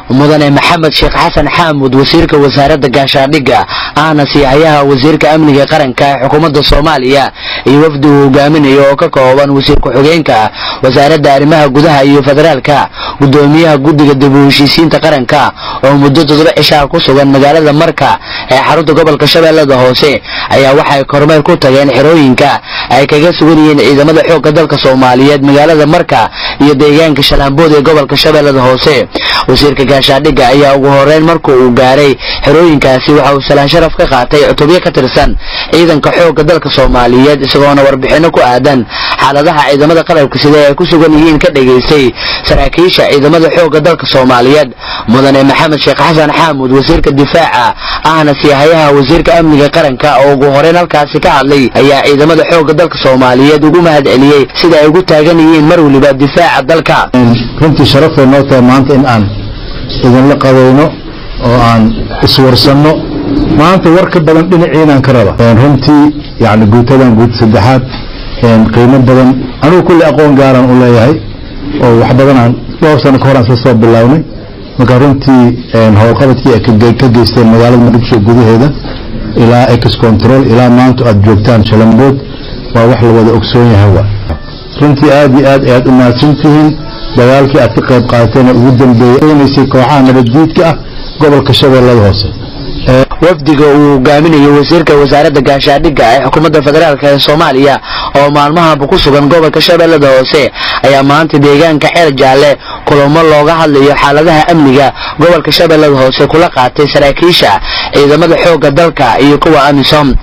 mudane maxamed sheekh xasan xaamud wasiirka wasaaradda gaashaandhigga ahna siihayaha wasiirka amniga qaranka ee xukuumadda soomaaliya iyo wafdi uu hogaaminayo oo ka kooban wasiir ku-xigeenka wasaaradda arrimaha gudaha iyo federaalka gudoomiyaha guddiga dib u heshiisiinta qaranka oo muddo toddoba cishaa ku sugan magaalada marka ee xarunta gobolka shabeellada hoose ayaa waxay kormeer ku tageen xerooyinka ay kaga sugan yihiin ciidamada xoogga dalka soomaaliyeed magaalada marka iyo deegaanka shalaambood ee gobolka shabeellada hoose wasiirka gaashaandhigga ayaa ugu horeyn marka uu gaaray xerooyinkaasi waxa uu salaan sharaf ka qaatay cutubyo ka tirsan ciidanka xoogga dalka soomaaliyeed isagoona warbixinno ku aadan xaaladaha ciidamada qalabka sida ay ku sugan yihiin ka dhegaystay saraakiisha ciidamada xoogga dalka soomaaliyeed mudane maxamed sheekh xasan xaamud wasiirka difaaca ahna siihayaha wasiirka amniga qaranka oo ugu horeyn halkaasi ka hadlay ayaa ciidamada xoogga dalka soomaaliyeed ugu mahad celiyey sida ay ugu taagan yihiin mar weliba difaaca dalka runtii sharafay noo tahay maanta in aan idinla qadayno oo aan iswarsanno maanta war ka badan dhinaciinaan ka raba runtii yani guutadan guud saddexaad qiimo badan anigu kulli aqoon gaaraan u leeyahay oo wax badan aan dhowr sano ka horaan sla soo bilownay marka runtii howlqabadkii ay ka geysteen magaalada muqdisho gudaheeda ilaa ex control ilaa maanta aad joogtaan shalambood waa wax la wada ogsoon yahay wa runtii aad iyo aad ayaad u mahadsantihiin dagaalkii aad ka qayb qaateen ugu dambeeyey kooxaha nabaddiidka ah gobolka shabeellada hoose wafdiga uu hogaaminayo wasiirka wasaaradda gaashaandhigga ee xukuumadda federaalk ee soomaaliya oo maalmahanba ku sugan gobolka shabeellada hoose ayaa maanta deegaanka xeer jaalle kulamo looga hadlayo xaaladaha amniga gobolka shabeellada hoose kula qaatay saraakiisha ciidamada xoogga dalka iyo kuwa amisom